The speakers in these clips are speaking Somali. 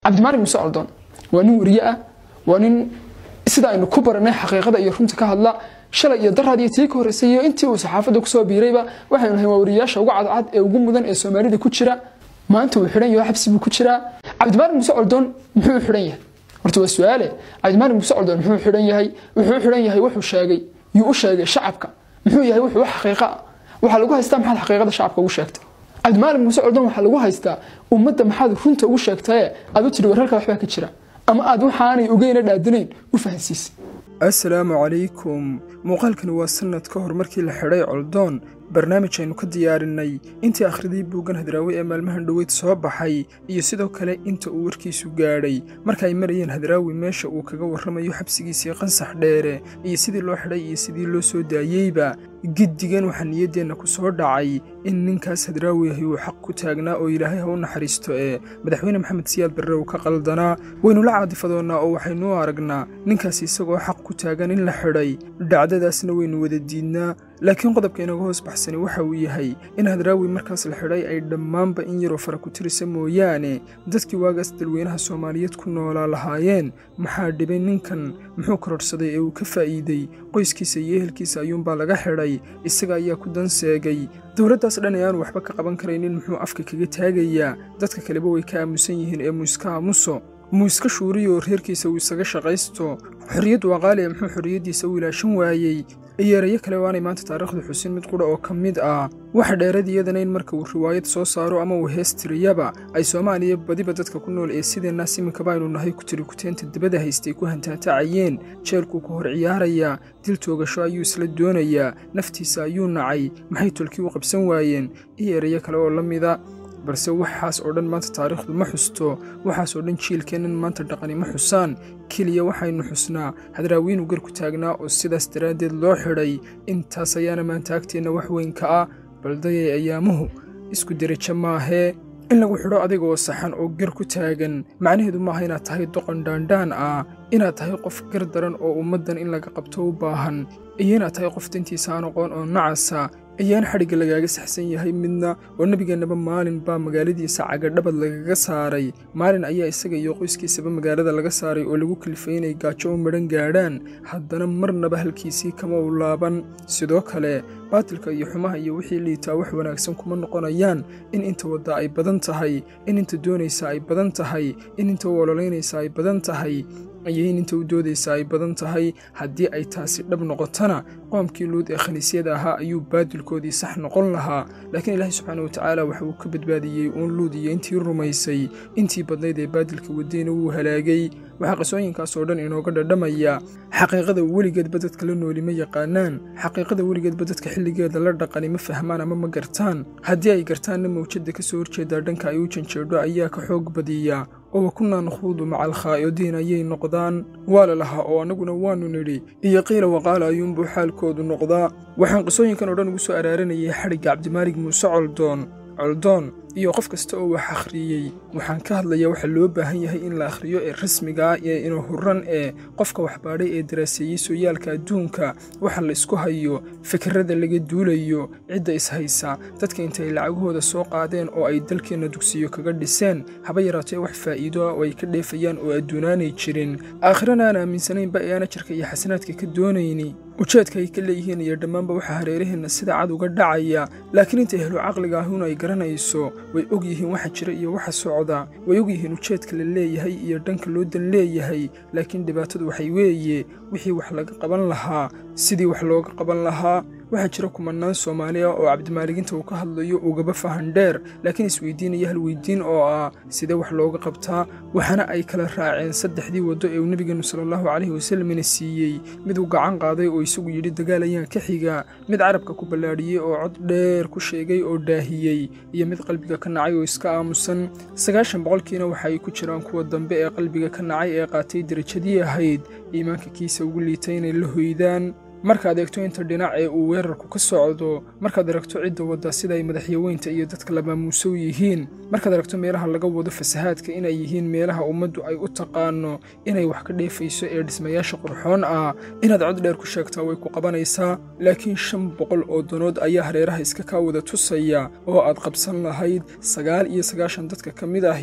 cabdimaalig muuse coldoon waa nin weriye ah waa nin sida aynu ku baranay xaqiiqada iyo runta ka hadla shalay iyo daraad iyo tii ka horreysay iyo intii uu saxaafadda kusoo biirayba waxaynu nahay waa wariyayaasha ugu cadcad ee ugu mudan ee soomaalida ku jira maanta wuu xidhan yahay xabsi buu ku jiraa cabdimaalig muuse coldoon muxuu xidhan yahay horta waa su-aale cabdimaalig muuse coldoon muxuu xidhan yahay wuxuu xidhan yahay wuxuu sheegay yuu u sheegay shacabka muxuu yahay wuxuu wax xaqiiqa ah waxaa lagu haystaa maxaad xaqiiqada shacabka ugu sheegtay cabdimaalig muuse coldoon waxaa lagu haystaa ummadda maxaad runta ugu sheegtaye aad u tidhi wararka waxbaa ka jira ama aad waxaanay ogeyna dhaadinayn u fahansiisay assalaamu calaykum muuqaalkani waa sannad ka hor markii la xidhay coldoon barnaamij aynu ka diyaarinay intii akhridii buuggan hadraawi ee maalmahan dhoweyd soo baxay iyo sidoo kale inta uu warkiisu gaadhay marka ay marayeen hadraawi meesha uu kaga warramayo xabsigiisii qansax dheere iyo sidii loo xidhay iyo sidii loo soo daayeyba giddigan waxaa niyaddeenna ku soo dhacay in ninkaas hadraawi ahi uu xaq ku taagnaa oo ilaahay ha u naxariisto ee madaxweyne maxamed siyaad barre uu ka qaldanaa waynu la caadifadoonnaa oo waxaynu u aragnaa ninkaas isagoo xaq ku taagan in la xidhay dhacdadaasna waynu wada diidnaa laakiin qodobka inaga hoos baxsani waxa uu yahay in hadraawi markaas la xidhay ay dhammaanba in yaroo fara ku tirisa mooyaane dadkii waagaas dalweynaha soomaaliyeed ku noolaa lahaayeen maxaa dhibay ninkan muxuu kororhsaday ee uu ka faa'iidey qoyskiisa iyo ehelkiisa ayuunbaa laga xidhay isaga ayaa ku danseegay dowladdaas dhan ee aanu waxba ka qaban karaynin muxuu afka kaga taagayaa dadka kaleba way ka aamusan yihiin ee muuiska aamuso muu iska shuuriyo reerkiisa uu isaga shaqaysto xorriyaddu waa qaali ee muxuu xorriyaddiisa u ilaashan waayey iyo erayo kale waanay maanta taariikhda xusin mid qudha oo ka mid ah waxa dheerad iyadana in marka uu riwaayad soo saaro ama uu hees tiriyaba ay soomaaliya badiba dadka ku nool ee sideennaas iminkaba aynu nahay ku tiri kuteenta dibadda haystay ku hantaatacayeen jeelkuu ka hor ciyaarayaa dil toogasho ayuu isla doonayaa naftiisa ayuu nacay maxay tolkii u qabsan waayeen iyo erayo kale oo la mida balse waxaas oo dhan maanta taariikhdu ma xusto waxaas oo dhan jiilkeennan maanta dhaqani ma xusaan keliya waxaynu xusnaa hadraawiinu gar ku taagnaa oo sidaas daraaddeed loo xidhay intaas ayaana maanta agteenna wax weyn ka ah baldayay ayaamuhu isku derajo maahee in lagu xidho adiga oo saxan oo gar ku taagan macnaheedu maaha inaad tahay doqon dhaandhaan ah inaad tahay qof gar daran oo ummaddan in laga qabto u baahan iyo inaad tahay qof dantiisa aan aqoon oo nacasa ayaan xadhigga lagaaga saxsan yahay midna oo nebigeennaba maalin baa magaaladiisa cagadhabad lagaga saaray maalin ayaa isaga iyo qoyskiisaba magaalada laga saaray oo lagu kalifay inay gaajo u madhan gaadhaan haddana marnaba halkiisii kama u laaban sidoo kale baatilka iyo xumaha iyo wixii liitaa wax wanaagsan kuma noqonayaan in inta wadda ay badan tahay in inta doonaysa ay badan tahay in inta u ololaynaysa ay badan tahay iyo in inta u doodaysa ay badan tahay haddii ay taasi dhab noqotona qoomkii luud ee khaniisyada ahaa ayuu baadilkoodii sax noqon lahaa laakiin ilaahay subxaana wa tacaala waxa uu ka badbaadiyey uun luud iyo intii rumaysay intii badnayd ee baadilka wadayna wuu halaagay waxaa qisooyinkaas oo dhan inooga dhadhamaya xaqiiqada weligeedba dadka la nooli ma yaqaanaan xaqiiqada weligeedba dadka xilligeeda la dhaqani ma fahmaan ama ma gartaan haddii ay gartaanna mawjadda ka soo horjeedaa dhanka ay u janjeedho ayaa ka xoog badiya oo wa kunnaa nakhuudu maca alkhaa'idiin ayay noqdaan waa la lahaa oo annaguna waannu nidhi iyo qiila waqaala ayuunbuu xaalkoodu noqdaa waxaan qisooyinkan oo dhan ugu soo araaranayay xadhigga cabdimaalig muuse coldoon coldoon iyo qof kasta oo wax akhriyey waxaan ka hadlayaa waxa loo baahan yahay in la akhriyo ee rasmiga ah ee ina hurran ee qofka waxbaadhay ee daraaseeyey sooyaalka adduunka waxa la isku hayo fikirrada laga duulayo cidda ishaysa dadka intay lacagahooda soo qaadeen oo ay dalkeenna dugsiyo kaga dhiseen haba yaraatee wax faa'iido ah oo ay ka dheefayaan oo adduunaanay jirin aakhirana aan aaminsanaynba ee aana jirka iyo xasanaadka ka doonayni ujeedka ay ka leeyihiin iyo dhammaanba waxaa hareeraheenna sida cad uga dhacaya laakiin inta ehlu caqliga ahun ay garanayso way og yihiin waxa jira iyo waxa socda way og yihiin ujeedka la leeyahay iyo dhanka loo dan leeyahay laakiin dhibaatadu waxay weeye wixii wax laga qaban lahaa sidii wax looga qaban lahaa waxaa jira kumannaan soomaali ah oo cabdimaaliginta uu ka hadlayo ugaba fahan dheer laakiin isweydiinaya hal weydiin oo ah sidee wax looga qabtaa waxaana ay kala raaceen saddexdii waddo ee uu nebigeennu salaallahu calayhi wasallamina siiyey mid uu gacan qaaday oo isagu yidhi dagaal ayaan ka xiga mid carabka ku ballaadhiyey oo cod dheer ku sheegay oo daahiyey iyo mid qalbiga ka nacay oo iska aamusan sagaashan boqolkiina waxa ay ku jiraan kuwa dambe ee qalbiga ka nacay ee qaatay derajadii ahayd iimaanka kiisa ugu liitay inay la hoydaan markaad eegto inta dhinac ee uu weerarku ka socdo markaad aragto cidda wadda sida ay madaxyaweynta iyo dadka lamaamuusow yihiin markaad aragto meelaha laga wado fasahaadka inay yihiin meelaha ummaddu ay u taqaano inay wax ka dheefayso ee dhismayaasha qurxoon ah inaad cod dheer ku sheegtaa way ku qabanaysaa laakiin shan boqol oo danood ayaa hareeraha iska kaa wada tusaya oo aad qabsan lahayd sagaal iyo sagaashan dadka ka mid ahi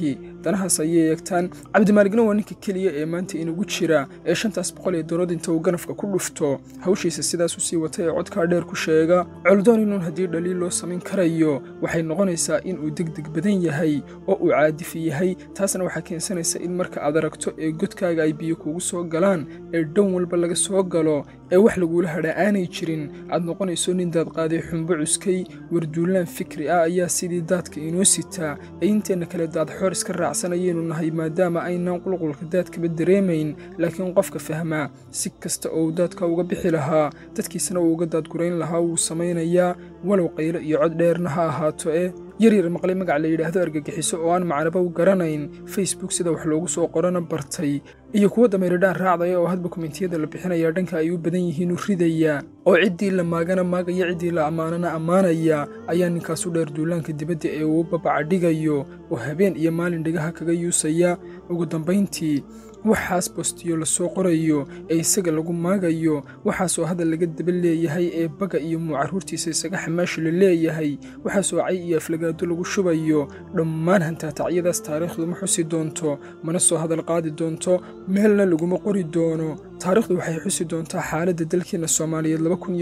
danahaas ayay eegtaan cabdimaaligna waa ninka keliya ee maanta inugu jira ee shantaas boqol ee doonood inta uu ganafka ku dhufto hawshiisa sidaas u sii wata ee codkaa dheer ku sheega coldoon inuun haddii dhaliil loo samayn karayo waxay noqonaysaa inuu degdeg badan yahay oo uu caadifi yahay taasna waxaa keensanaysa in marka aad aragto ee godkaaga ay biyo kugu soo galaan ee dhan walba laga soo galo ee wax laguula hadhaa aanay jirin aad noqonayso nin daad qaaday xumbo cuskay warduulaan fikri ah ayaa sidii daadka inoo sitaa ee inteenna kale daadxoor iska raacsanayaynu nahay maadaama aynaan qulqulka daadkaba dareemayn laakiin qofka fahmaa si kasta oo uu daadka uga bixi lahaa dadkiisana uu uga daadgurayn lahaa wuu samaynayaa walow qaylo iyo cod dheerna ha ahaato eh yaryar maqlay magac la yidhaahdo argagixiso oo aan macnaba u garanayn facebook sida wax loogu soo qorana bartay iyo kuwa dameeridhaan raacdaya oo hadba komentiyada la bixinaya dhanka ay u badan yihiinu ridaya oo ciddii la maagana maagaya ciddii la ammaanana ammaanaya ayaa ninkaasu dheer duulaanka dibadda ee uu babaca dhigayo oo habeen iyo maalin dhigaha kaga yuusaya ugu dambayntii waxaas bostiyo lasoo qorayo ee isaga lagu maagayo waxaasoo hadal laga daba leeyahay ee baga iyo muu carruurtiisa isaga xamaashi la leeyahay waxaasoo cay iyo aflagaado lagu shubayo dhammaan hantaatacyadaas taariikhdu ma xusi doonto mana soo hadal qaadi doonto meelna laguma qori doono taariikhdu waxay xusi doontaa xaaladda dalkeenna soomaaliyeed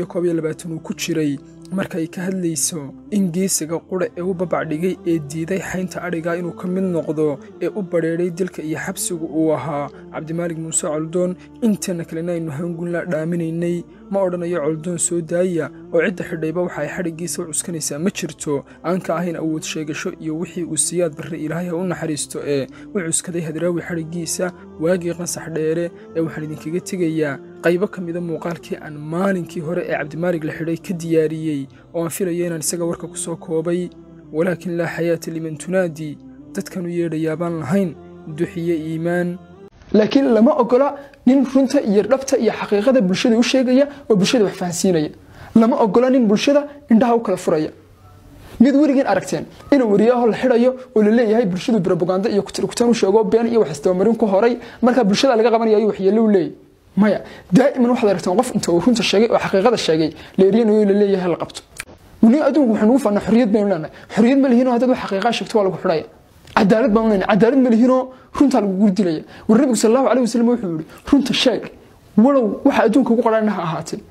uu ku jiray marka ay ka hadlayso in geesiga qudha ee u babacdhigay ee diiday xaynta adhiga inuu ka mid noqdo ee u badheedhay dilka iyo xabsigu uu ahaa cabdimaalig muuse coldoon inteenna kalena aynu hangunla dhaaminaynay ma odhanayo coldoon soo daaya oo cidda xidhayba waxa ay xadhiggiisa u cuskanaysaa ma jirto aan ka ahayn awood sheegasho iyo wixii uu siyaad barre ilaahay ha u naxariisto ee u cuskaday hadraawi xadhiggiisa waagii qansax dheere ee waxaan idinkaga tegayaa qaybo ka mida muuqaalkii aan maalinkii hore ee cabdimaalig la xidhay ka diyaariyey oo aan filaya inaan isaga warka ku soo koobay walaakin laa xayaata liman tunaadi dadkan u yeedhayaa baan lahayn duxiye iimaan laakiin lama ogola nin runta iyo dhabta iyo xaqiiqada bulshada u sheegaya oo bulshada wax fahansiinaya lama ogola nin bulshada indhaha u kala furaya mid weligiin aragteen inuu wariyaaho la xidhayo oo la leeyahay bulshadu brobaganda iyo kutirkutaan u sheego been iyo wax isdabamarin ku horay marka bulshada laga qabanaya ayuu waxyeello u leeyahy maya daa'iman waxaad aragteen qof inta uu runta sheegay oo xaqiiqada sheegay la eriyanayo la leeyahay la qabto wani adduunku waxaan ugu faanaa xorriyad baynu leenahay xorriyad ma lihinoo haddaad wax xaqiiqaa sheegto waa lagu xidhaya cadaalad baan leenahay cadaalad ma lihinoo runtaa lagu gurdilaya war nabigu sal allahu alayh wasalam wuxuu yihi runta sheeg walow waxa adduunka ugu qarhaana ha ahaatee